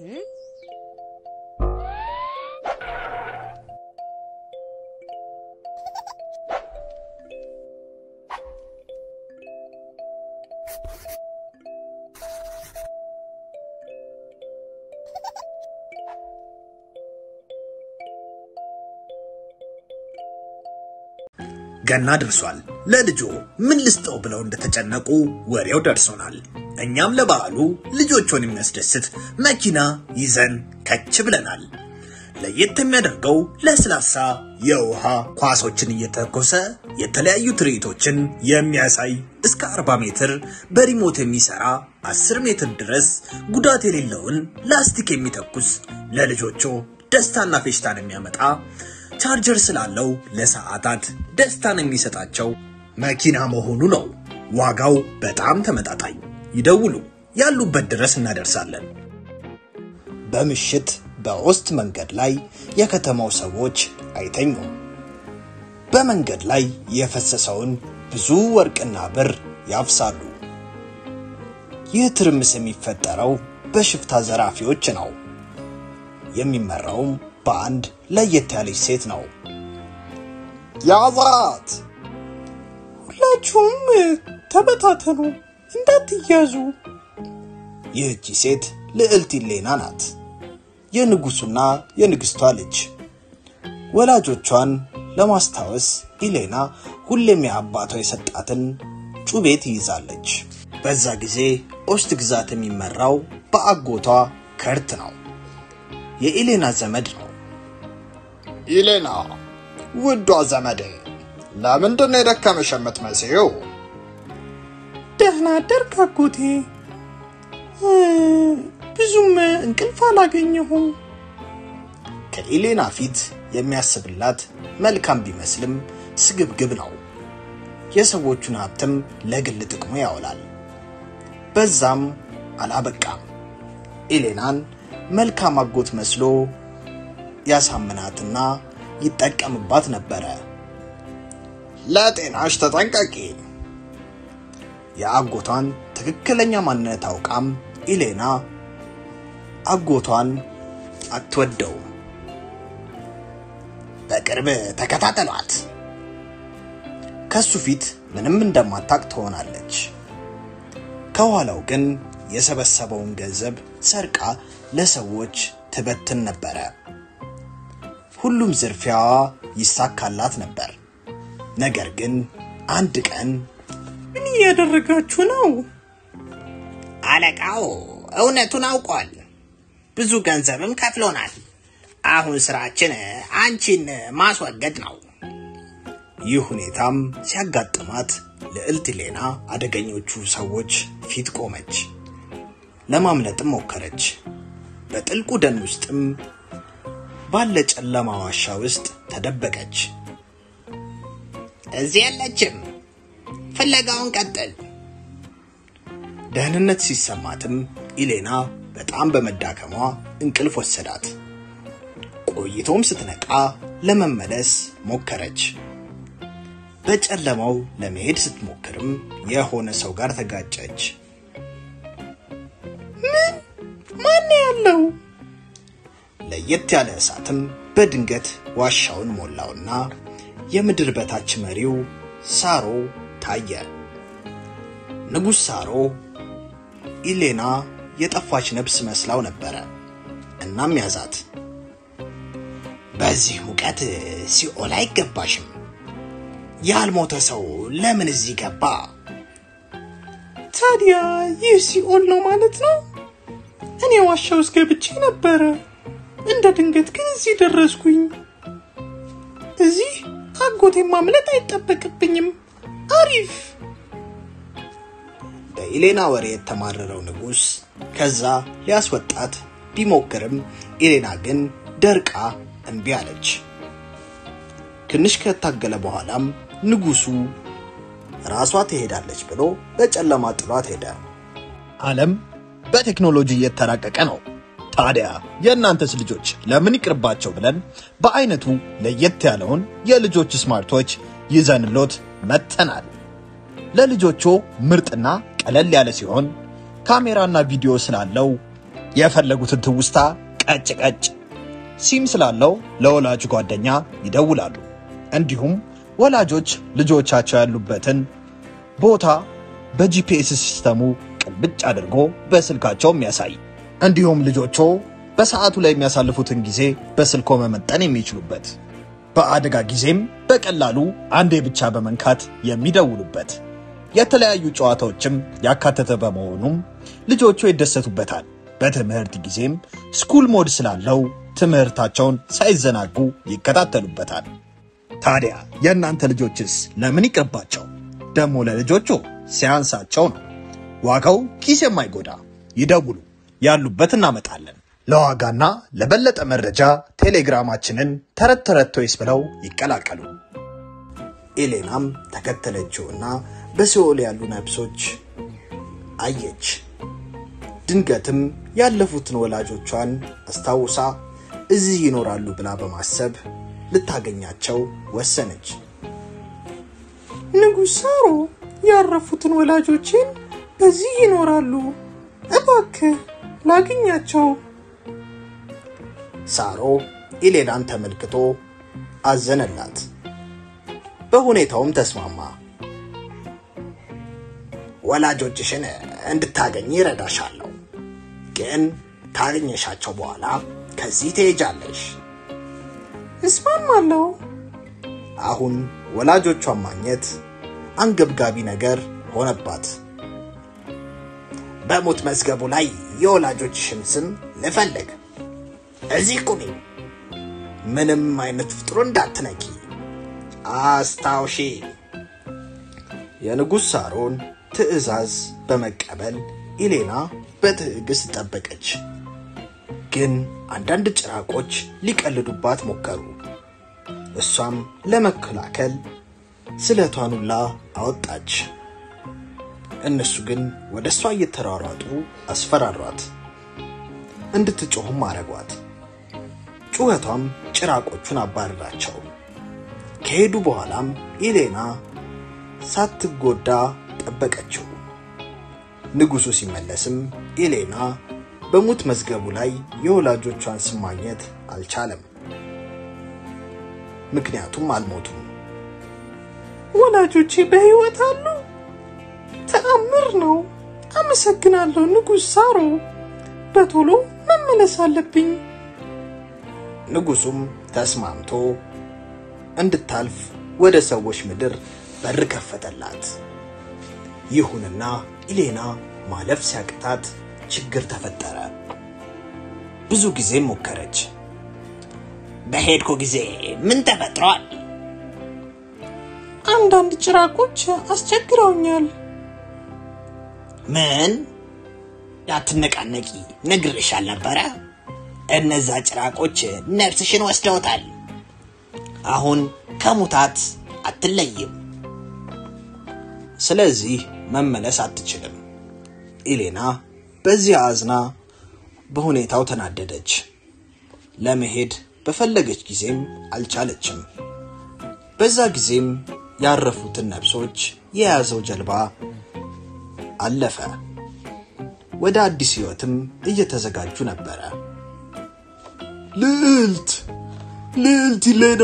ገና ደርሷል። ለልጆ ምን ልስጠው ብለው እንደተጨነቁ ወሬው ደርሶናል። እኛም ለበዓሉ ልጆቹን የሚያስደስት መኪና ይዘን ከች ብለናል። ለየት የሚያደርገው ለስላሳ የውሃ ኳሶችን እየተኮሰ የተለያዩ ትርኢቶችን የሚያሳይ እስከ 40 ሜትር በሪሞት የሚሰራ 10 ሜትር ድረስ ጉዳት የሌለውን ላስቲክ የሚተኩስ ለልጆቹ ደስታና ፌሽታን የሚያመጣ ቻርጀር ስላለው ለሰዓታት ደስታን የሚሰጣቸው መኪና መሆኑ ነው። ዋጋው በጣም ተመጣጣኝ። ይደውሉ፣ ያሉበት ድረስ እናደርሳለን። በምሽት በኦስት መንገድ ላይ የከተማው ሰዎች አይተኙም። በመንገድ ላይ የፈሰሰውን ብዙ ወርቅና ብር ያፍሳሉ። ይህ ትርምስ የሚፈጠረው በሽፍታ ዘራፊዎች ነው። የሚመራውም በአንድ ለየት ያለች ሴት ነው። ያዛት! ሁላችሁም ተበታተኑ፣ እንዳትያዙ። ይህቺ ሴት ልዕልት ኢሌና ናት። የንጉሱና የንግስቷ ልጅ። ወላጆቿን ለማስታወስ ኢሌና ሁሌም የአባቷ የሰጣትን ጩቤ ትይዛለች። በዛ ጊዜ ኦስት ግዛት የሚመራው በአጎቷ ከርት ነው። የኢሌና ዘመድ ነው። ኢሌና ውዷ ዘመዴ፣ ለምንድን ነው የደከመሽ የምትመስዪው? ደህና አደርክ አጎቴ? እ፣ ብዙም እንቅልፍ አላገኘሁም። ከኢሌና ፊት የሚያስብላት መልካም ቢመስልም ስግብግብ ነው። የሰዎቹን ሀብትም ለግል ጥቅሙ ያውላል። በዛም አላበቃም። ኢሌናን መልካም አጎት መስሎ ያሳምናትና ይጠቀምባት ነበረ። ለጤናሽ ተጠንቀቂ። የአጎቷን ትክክለኛ ማንነት አውቃም ኢሌና አጎቷን አትወደውም። በቅርብ ተከታተሏት። ከሱ ፊት ምንም እንደማታቅ ትሆናለች። ከኋላው ግን የሰበሰበውን ገንዘብ ሰርቃ ለሰዎች ትበትን ነበረ። ሁሉም ዝርፊያዋ ይሳካላት ነበር። ነገር ግን አንድ ቀን ምን እያደረጋችሁ ነው? አለቃው እውነቱን አውቋል። ብዙ ገንዘብም ከፍሎናል። አሁን ስራችን አንቺን ማስወገድ ነው። ይህ ሁኔታም ሲያጋጥማት ልዕልት ሌና አደገኞቹ ሰዎች ፊት ቆመች። ለማምለጥም ሞከረች። በጥልቁ ደን ውስጥም ባለ ጨለማ ዋሻ ውስጥ ተደበቀች። እዚህ የለችም። ፍለጋውን ቀጥል። ደህንነት ሲሰማትም ኢሌና በጣም በመዳከሟ እንቅልፍ ወሰዳት። ቆይቶም ስትነቃ ለመመለስ ሞከረች። በጨለማው ለመሄድ ስትሞክርም የሆነ ሰው ጋር ተጋጨች። ምን? ማን ያለው? ለየት ያለ እሳትም በድንገት ዋሻውን ሞላውና የምድር በታች መሪው ሳሮ ታየ። ንጉሥ ሳሮ ኢሌና የጠፋች ነፍስ መስላው ነበረ። እናም ያዛት። በዚህ ሙቀት ሲኦል አይገባሽም። ያልሞተ ሰው ለምን እዚህ ገባ? ታዲያ ይህ ሲኦል ነው ማለት ነው? እኔ ዋሻ ውስጥ ገብቼ ነበረ። እንደ ድንገት ግን እዚህ ደረስኩኝ። እዚህ ከአጎቴ ማምለጥ አይጠበቅብኝም። አሪፍ። በኢሌና ወሬ የተማረረው ንጉሥ ከዛ ሊያስወጣት ቢሞክርም ኢሌና ግን ደርቃ እምቢ አለች። ትንሽ ከታገለ በኋላም ንጉሱ ራሷ ትሄዳለች ብሎ በጨለማ ጥሏት ሄደ። ዓለም በቴክኖሎጂ እየተራቀቀ ነው። ታዲያ የእናንተስ ልጆች ለምን ይቅርባቸው ብለን በአይነቱ ለየት ያለውን የልጆች ስማርቶች ይዘንሎት መጥተናል። ለልጆቹ ምርጥና ቀለል ያለ ሲሆን ካሜራና ቪዲዮ ስላለው የፈለጉትን ትውስታ ቀጭ ቀጭ ሲም ስላለው ለወላጅ ጓደኛ ይደውላሉ። እንዲሁም ወላጆች ልጆቻቸው ያሉበትን ቦታ በጂፒኤስ ሲስተሙ ቅልብጭ አድርጎ በስልካቸው የሚያሳይ እንዲሁም ልጆቹ በሰዓቱ ላይ የሚያሳልፉትን ጊዜ በስልኮ መመጠን የሚችሉበት በአደጋ ጊዜም በቀላሉ አንዴ ብቻ በመንካት የሚደውሉበት የተለያዩ ጨዋታዎችም ያካተተ በመሆኑም ልጆቹ ይደሰቱበታል። በትምህርት ጊዜም ስኩል ሞድ ስላለው ትምህርታቸውን ሳይዘናጉ ይከታተሉበታል። ታዲያ የእናንተ ልጆችስ ለምን ይቅርባቸው? ደግሞ ለልጆቹ ሲያንሳቸው ነው። ዋጋው ኪስ የማይጎዳ ይደውሉ፣ ያሉበት እናመጣለን። ለዋጋና ለበለጠ መረጃ ቴሌግራማችንን ተረት ተረት ቶይስ ብለው ይቀላቀሉ። ኤሌናም ተከተለችውና በሲኦል ያሉ ነፍሶች አየች። ድንገትም ያለፉትን ወላጆቿን አስታውሳ እዚህ ይኖራሉ ብላ በማሰብ ልታገኛቸው ወሰነች። ንጉሥ ሳሮ ያረፉትን ወላጆቼን በዚህ ይኖራሉ፣ እባክህ ላግኛቸው። ሳሮ ኢሌናን ተመልክቶ አዘነላት። በሁኔታውም ተስማማ። ወላጆችሽን እንድታገኝ ይረዳሻለሁ፣ ግን ካገኘሻቸው በኋላ ከዚህ ትሄጃለሽ። እስማማለሁ። አሁን ወላጆቿን ማግኘት አንገብጋቢ ነገር ሆነባት። በሞት መዝገቡ ላይ የወላጆችሽን ስም ልፈልግ። እዚህ ቁሚ። ምንም አይነት ፍጥሮ እንዳትነኪ አስታውሺ። የንጉሥ ሳሮን ትዕዛዝ በመቀበል ኢሌና በትዕግስት ጠበቀች። ግን አንዳንድ ጭራቆች ሊቀልዱባት ሞከሩ። እሷም ለመከላከል ስለቷን ሁላ አወጣች። እነሱ ግን ወደ እሷ እየተሯሯጡ አስፈራሯት። እንድትጮህም አረጓት። ጩኸቷም ጭራቆቹን አባረራቸው። ከሄዱ በኋላም ኢሌና ሳትጎዳ ጠበቀችው። ንጉሡ ሲመለስም ኢሌና በሙት መዝገቡ ላይ የወላጆቿን ስም ማግኘት አልቻለም። ምክንያቱም አልሞቱም። ወላጆቼ በሕይወት አሉ። ተአምር ነው። አመሰግናለሁ ንጉሥ ሳሮ። በቶሎ መመለስ አለብኝ። ንጉሡም ተስማምቶ እንድታልፍ ወደ ሰዎች ምድር በር ከፈተላት። ይሁንና ኢሌና ማለፍ ሲያቅታት ችግር ተፈጠረ። ብዙ ጊዜም ሞከረች። በሄድኩ ጊዜ ምን ተፈጥሯል? አንዳንድ ጭራቆች አስቸግረውኛል። ምን? ያትነቃነቂ ነግሬሽ አልነበረ? እነዛ ጭራቆች ነፍስሽን ወስደውታል። አሁን ከሙታት አትለይም። ስለዚህ መመለስ አትችልም። ኢሌና በዚህ አዝና በሁኔታው ተናደደች። ለመሄድ በፈለገች ጊዜም አልቻለችም። በዛ ጊዜም ያረፉትን ነፍሶች የያዘው ጀልባ አለፈ። ወደ አዲስ ሕይወትም እየተዘጋጁ ነበረ። ልዕልት ልዕልት ኢሌና!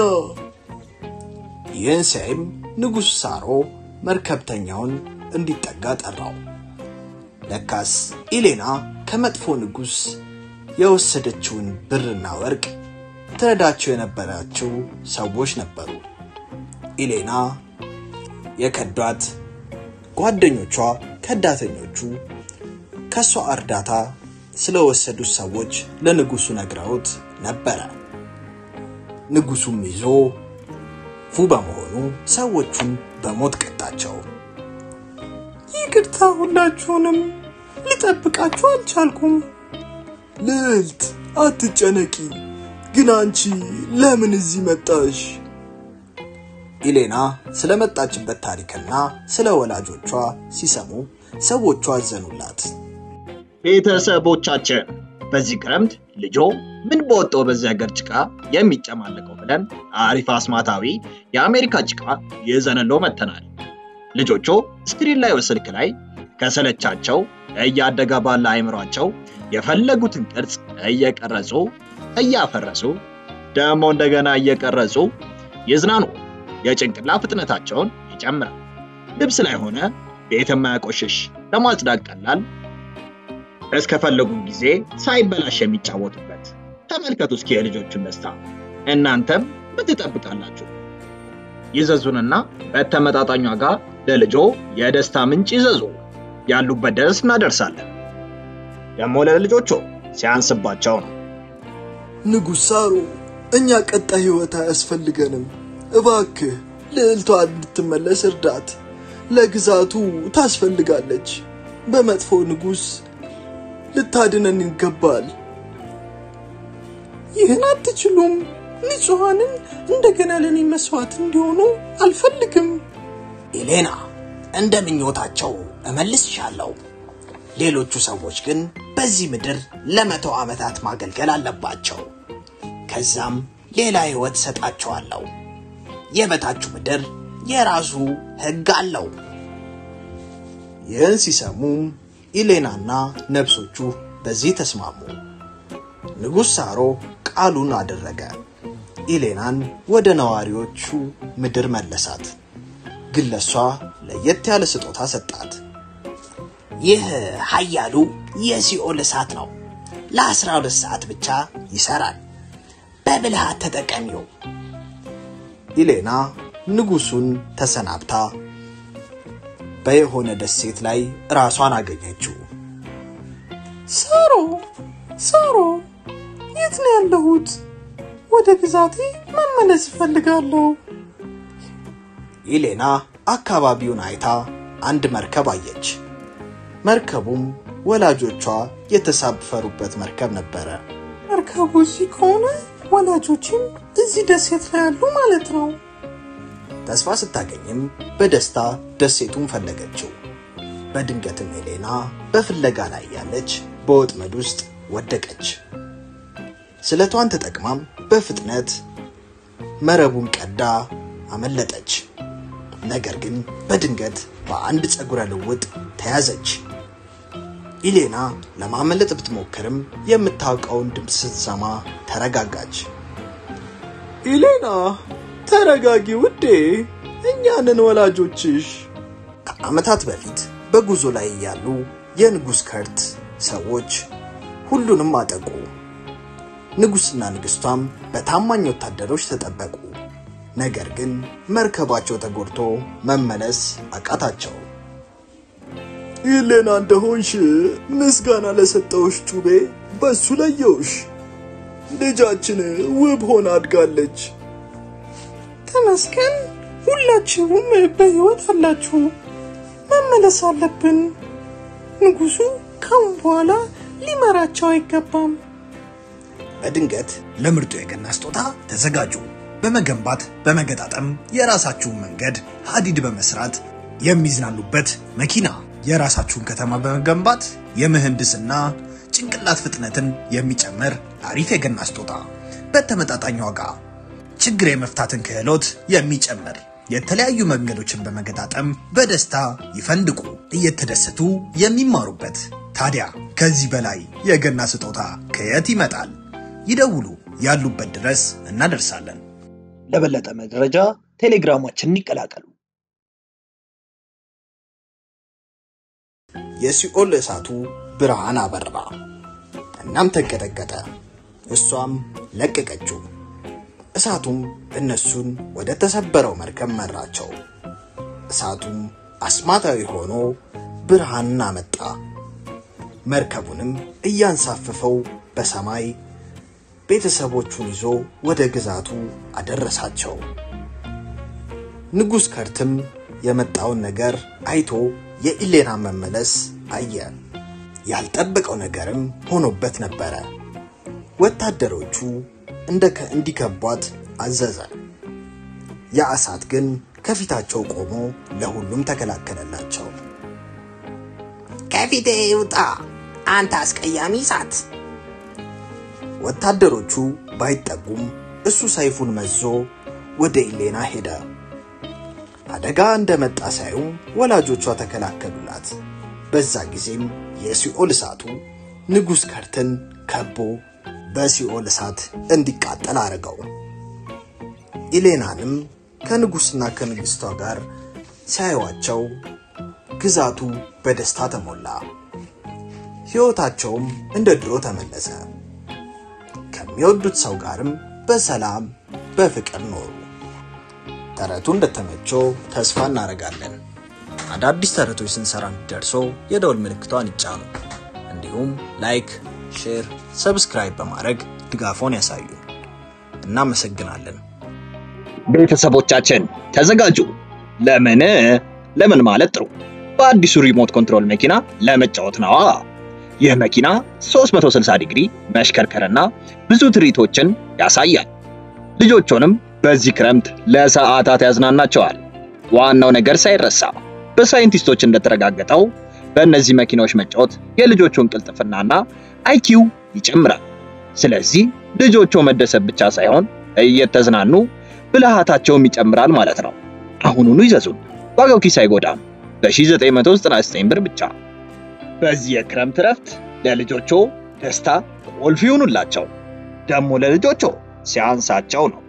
ይህን ሲያይም ንጉሥ ሳሮ መርከብተኛውን እንዲጠጋ ጠራው። ለካስ ኢሌና ከመጥፎ ንጉሥ የወሰደችውን ብርና ወርቅ ትረዳቸው የነበራቸው ሰዎች ነበሩ። ኢሌና የከዷት ጓደኞቿ ከዳተኞቹ ከእሷ እርዳታ ስለወሰዱት ሰዎች ለንጉሡ ነግረውት ነበረ። ንጉሡም ይዞ ፉ በመሆኑ ሰዎቹን በሞት ቀጣቸው። ይቅርታ፣ ሁላችሁንም ልጠብቃችሁ አልቻልኩም። ልዕልት አትጨነቂ፣ ግን አንቺ ለምን እዚህ መጣሽ? ኢሌና ስለመጣችበት ታሪክና ስለ ወላጆቿ ሲሰሙ ሰዎቿ አዘኑላት። ቤተሰቦቻችን በዚህ ክረምት ልጆ ምን በወጣው በዚህ ሀገር ጭቃ የሚጨማለቀው ብለን አሪፍ አስማታዊ የአሜሪካ ጭቃ ይዘንሎ መጥተናል። ልጆቹ ስክሪን ላይ ስልክ ላይ ከሰለቻቸው እያደገ ባለ አእምሯቸው የፈለጉትን ቅርጽ እየቀረጹ እያፈረሱ ደግሞ እንደገና እየቀረጹ ይዝናኑ። የጭንቅላ ፍጥነታቸውን ይጨምራል። ልብስ ላይ ሆነ ቤት የማያቆሽሽ ለማጽዳት ቀላል፣ እስከፈለጉ ጊዜ ሳይበላሽ የሚጫወቱበት። ተመልከቱ እስኪ የልጆቹን ደስታ። እናንተም ምን ትጠብቃላችሁ? ይዘዙንና በተመጣጣኝ ዋጋ ለልጆ የደስታ ምንጭ ይዘዙ። ያሉበት ድረስ እናደርሳለን። ደግሞ ለልጆቹ ሲያንስባቸው ነው። ንጉሥ ሳሮ፣ እኛ ቀጣይ ሕይወት አያስፈልገንም። እባክህ ልዕልቷ እንድትመለስ እርዳት። ለግዛቱ ታስፈልጋለች። በመጥፎ ንጉሥ ልታድነን ይገባል። ይህን አትችሉም። ንጹሐንን እንደገና ለእኔ መስዋዕት እንዲሆኑ አልፈልግም። ኢሌና፣ እንደ ምኞታቸው እመልስሻለሁ። ሌሎቹ ሰዎች ግን በዚህ ምድር ለመቶ ዓመታት ማገልገል አለባቸው። ከዛም ሌላ ሕይወት ሰጣቸዋለሁ። የበታችሁ ምድር የራሱ ሕግ አለው። ይህን ሲሰሙም ኢሌናና ነብሶቹ በዚህ ተስማሙ። ንጉሥ ሳሮ ቃሉን አደረገ። ኢሌናን ወደ ነዋሪዎቹ ምድር መለሳት። ግን ለሷ ለየት ያለ ስጦታ ሰጣት። ይህ ኃያሉ የሲኦል እሳት ነው። ለአስራ ሁለት ሰዓት ብቻ ይሰራል። በብልሃት ተጠቀሚው። ኢሌና ንጉሱን ተሰናብታ በየሆነ ደሴት ላይ ራሷን አገኘችው። ሳሮ ሳሮ፣ የት ነው ያለሁት? ወደ ግዛቴ መመለስ እፈልጋለሁ። ኢሌና አካባቢውን አይታ አንድ መርከብ አየች። መርከቡም ወላጆቿ የተሳፈሩበት መርከብ ነበረ። መርከቡ እዚህ ከሆነ ወላጆችም እዚህ ደሴት ላይ ያሉ ማለት ነው። ተስፋ ስታገኝም በደስታ ደሴቱን ፈለገችው። በድንገትም ኤሌና በፍለጋ ላይ ያለች በወጥመድ ውስጥ ወደቀች። ስለቷን ተጠቅማም በፍጥነት መረቡን ቀዳ አመለጠች። ነገር ግን በድንገት በአንድ ፀጉረ ልውጥ ተያዘች። ኢሌና ለማመለጥ ብትሞክርም የምታውቀውን ድምፅ ስትሰማ ተረጋጋች። ኢሌና ተረጋጊ ውዴ፣ እኛንን ወላጆችሽ። ከዓመታት በፊት በጉዞ ላይ ያሉ የንጉሥ ከርት ሰዎች ሁሉንም አጠቁ። ንጉሥና ንግሥቷም በታማኝ ወታደሮች ተጠበቁ። ነገር ግን መርከባቸው ተጎድቶ መመለስ አቃታቸው። ኢሌና እንደሆንሽ ምስጋና ለሰጠውሽ ጩቤ በሱ ለየውሽ። ልጃችን ውብ ሆና አድጋለች። ተመስገን። ሁላችሁም በሕይወት አላችሁ። መመለስ አለብን። ንጉሡ ካሁን በኋላ ሊመራቸው አይገባም። በድንገት ለምርጡ የገና ስጦታ ተዘጋጁ። በመገንባት በመገጣጠም የራሳችሁን መንገድ ሀዲድ በመስራት የሚዝናኑበት መኪና፣ የራሳችሁን ከተማ በመገንባት የምህንድስና ጭንቅላት ፍጥነትን የሚጨምር አሪፍ የገና ስጦታ በተመጣጣኝ ዋጋ ችግር የመፍታትን ክህሎት የሚጨምር የተለያዩ መንገዶችን በመገጣጠም በደስታ ይፈንድቁ፣ እየተደሰቱ የሚማሩበት። ታዲያ ከዚህ በላይ የገና ስጦታ ከየት ይመጣል? ይደውሉ፣ ያሉበት ድረስ እናደርሳለን። ለበለጠ መረጃ ቴሌግራማችንን ይቀላቀሉ። የሲኦል እሳቱ ብርሃን አበራ፣ እናም ተንቀጠቀጠ። እሷም ለቀቀችው። እሳቱም እነሱን ወደ ተሰበረው መርከብ መራቸው። እሳቱም አስማታዊ ሆኖ ብርሃንን አመጣ። መርከቡንም እያንሳፈፈው በሰማይ ቤተሰቦቹን ይዞ ወደ ግዛቱ አደረሳቸው። ንጉሥ ከርትም የመጣውን ነገር አይቶ የኢሌና መመለስ አየ። ያልጠበቀው ነገርም ሆኖበት ነበረ። ወታደሮቹ እንደ እንዲከቧት አዘዘ። ያ እሳት ግን ከፊታቸው ቆሞ ለሁሉም ተከላከለላቸው። ከፊቴ ይውጣ አንተ አስቀያሚ እሳት! ወታደሮቹ ባይጠጉም እሱ ሰይፉን መዞ ወደ ኢሌና ሄደ። አደጋ እንደመጣ ሳዩ ወላጆቿ ተከላከሉላት። በዛ ጊዜም የሲኦል እሳቱ ንጉሥ ከርትን ከቦ በሲኦል እሳት እንዲቃጠል አድርገው ኢሌናንም ከንጉሥና ከንግሥቷ ጋር ሲያዩዋቸው ግዛቱ በደስታ ተሞላ። ሕይወታቸውም እንደ ድሮ ተመለሰ። ከሚወዱት ሰው ጋርም በሰላም በፍቅር ኖሩ። ተረቱ እንደተመቸው ተስፋ እናደርጋለን። አዳዲስ ተረቶች ስንሰራ እንዲደርሶ የደውል ምልክቷን ይጫኑ። እንዲሁም ላይክ፣ ሼር፣ ሰብስክራይብ በማድረግ ድጋፎን ያሳዩ። እናመሰግናለን። ቤተሰቦቻችን ተዘጋጁ። ለምን ለምን ማለት ጥሩ በአዲሱ ሪሞት ኮንትሮል መኪና ለመጫወት ነዋ። ይህ መኪና 360 ዲግሪ መሽከርከርና ብዙ ትርኢቶችን ያሳያል። ልጆቹንም በዚህ ክረምት ለሰዓታት ያዝናናቸዋል። ዋናው ነገር ሳይረሳ በሳይንቲስቶች እንደተረጋገጠው በእነዚህ መኪናዎች መጫወት የልጆቹን ቅልጥፍናና አይኪው ይጨምራል። ስለዚህ ልጆቹ መደሰት ብቻ ሳይሆን እየተዝናኑ ብልሃታቸውም ይጨምራል ማለት ነው። አሁኑኑ ይዘዙን። ዋጋው ኪስ አይጎዳም። በ1999 ብር ብቻ። በዚህ የክረምት እረፍት ለልጆቹ ደስታ ቁልፍ ይሁኑላቸው። ደግሞ ለልጆቹ ሲያንሳቸው ነው።